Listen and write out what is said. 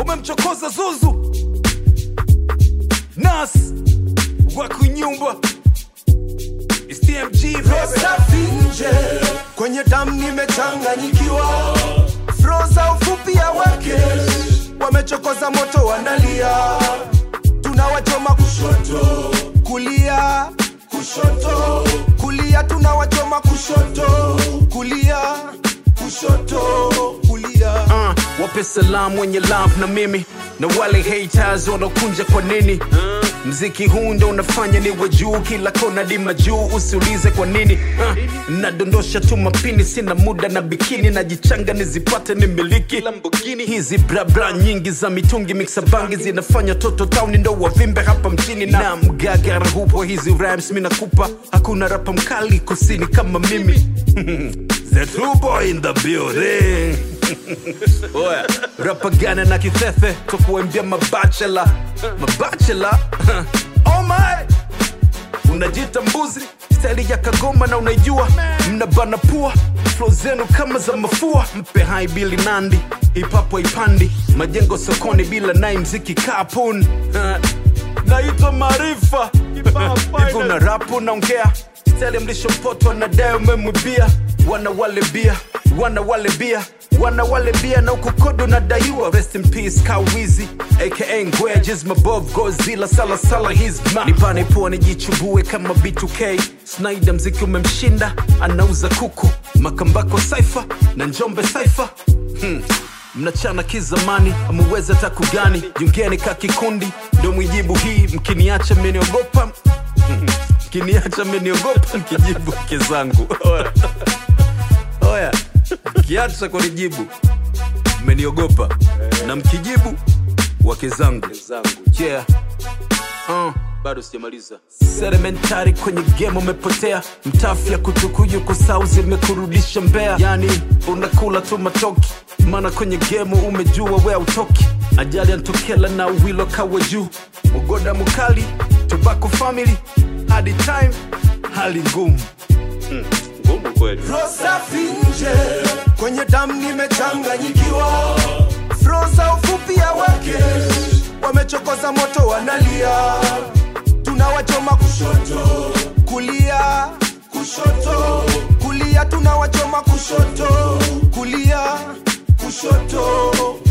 umemchokoza zuzu nas wakunyumba It's TMG baby. safi nje kwenye damu nimechanganyikiwa froza ufupi ya wake wamechokoza moto wanalia tunawachoma kushoto kulia kushoto kulia tunawachoma kushoto kulia kushoto kulia uh, wape salamu wenye love na mimi na wale haters wanaokunja kwa nini mziki huu ndo unafanya niwe juu kila kona dima juu usiulize kwa nini uh, nadondosha tu mapini sina muda na bikini najichanga nizipate ni miliki Lamborghini. hizi brabra nyingi za mitungi miksa bangi zinafanya toto tauni ndo wavimbe hapa mchini na mgagara hupo hizi rhymes mi nakupa hakuna rapa mkali kusini kama mimi The true boy in the building Oya, rapa gana na kithefe tukuambia mabachela mabachela oh my unajita mbuzi stali ya kagoma na unaijua mnabana pua flo zenu kama za mafua mpe hai bili nandi hipapo ipandi majengo sokoni bila nai mziki kapun naitwa maarifa hivi una rapu naongea stali mlisho mpoto anadaye umemwibia wana wale bia wana wale bia wana wale bia na ukukodo nadaiwa rest in peace kawizi aka ngwejes mabov gozila salasala his ma nipane pua nijichubue kama b2k snaida mziki umemshinda anauza kuku makambako saifa na njombe saifa hmm. mnachana kizamani amuweza taku gani jungeni ka kikundi ndo mwijibu hii mkiniacha mmeniogopa mkiniacha mmeniogopa mkijibu ke zangu Oya. oya mkiacha kunijibu mmeniogopa na mkijibu wake zangu yeah. uh. bado sijamaliza sedimentari kwenye game umepotea mtafya kutukuyu kusau zimekurudisha mbea yani unakula tu matoki maana kwenye gemu umejua we autoki ajali antokela na uwilo kawe juu ugoda mukali tobacco family hadi time hali ngumu ngumu kweli safi nje kwenye damu nimechanganyikiwa froza ufupi ya wake wamechokoza moto wanalia tunawachoma kushoto kulia kushoto kulia tunawachoma kushoto kulia kushoto